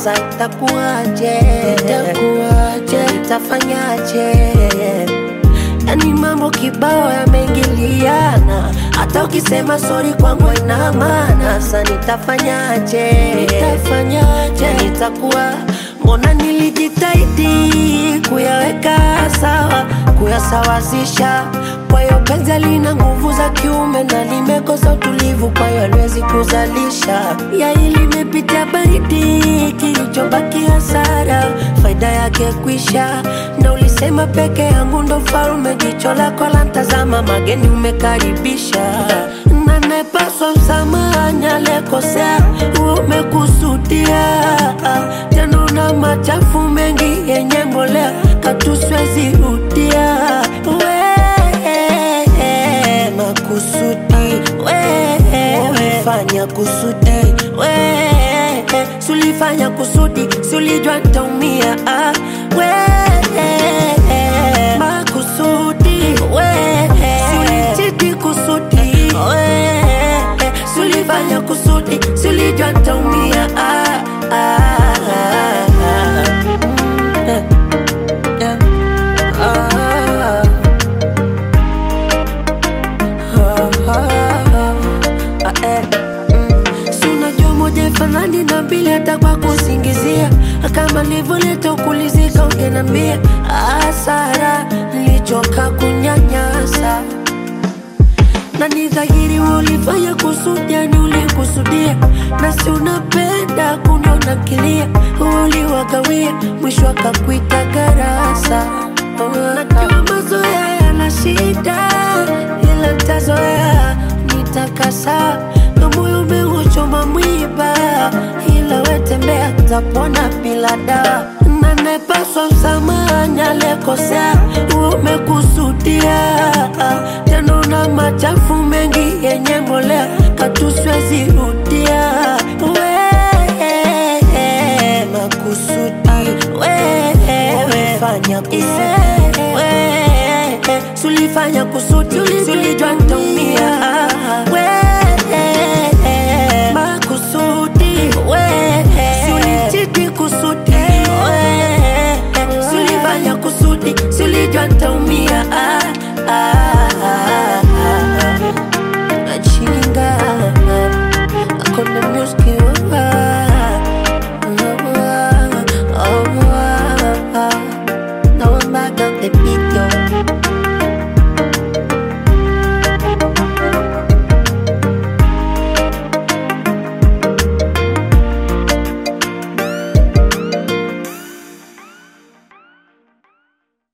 Sasa itakuwaje? Itakuwaje? Itafanyaje? Yani mambo kibao yameingiliana, hata ukisema sori kwangu ina maana. Sasa nitafanyaje? Nitafanyaje? Nitakuwa mbona nilijitahidi kuyaweka sawa, kuyasawazisha. Kwa hiyo penzi lina nguvu za kiume na limekosa utulivu, kwa hiyo haliwezi kuzalisha. Yai limepitia baridi, kilichobaki hasara, faida yake kwisha. Na ulisema peke yangu ndo farume, jicho lako la ntazama, mageni umekaribisha. Na nepaswa msamaha, alekosea umekusudia. Tena una machafu mengi yenye mbolea, katuswezi rudia we makusudi we umefanya kusudi we sulifanya kusudi sulijua ntaumia ah, we makusudi we sulichiti kusudi we sulifanya kusudi sulijua ntaumia ah, ah, ah, ah. Mm, eh, eh, ah. Si unajua moja fanani na mbili hata kwa kusingizia kama livyoleta ukulizika ungenambia asara nilichoka kunyanyasa na ni dhahiri ulifanya kusudi, yani ulikusudia, na si unapenda kuniona kilia, uliwagawia mwisho akakuita garasa. Najua mazoea yana shida, ila ntazoea, nitakasa na moyo umeuchoma mwiba, ila wetembea tapona bila dawa na nepaswa msamaha, alekosea umekusudia, tena una machafu mengi yenye mbolea, katuswezi rudia we makusudi we umefanya kusudi we sulifanya kusudi sulijua ntaumia we makusudi we sulichiti kusudi we sulifanya kusudi sulijua ntaumia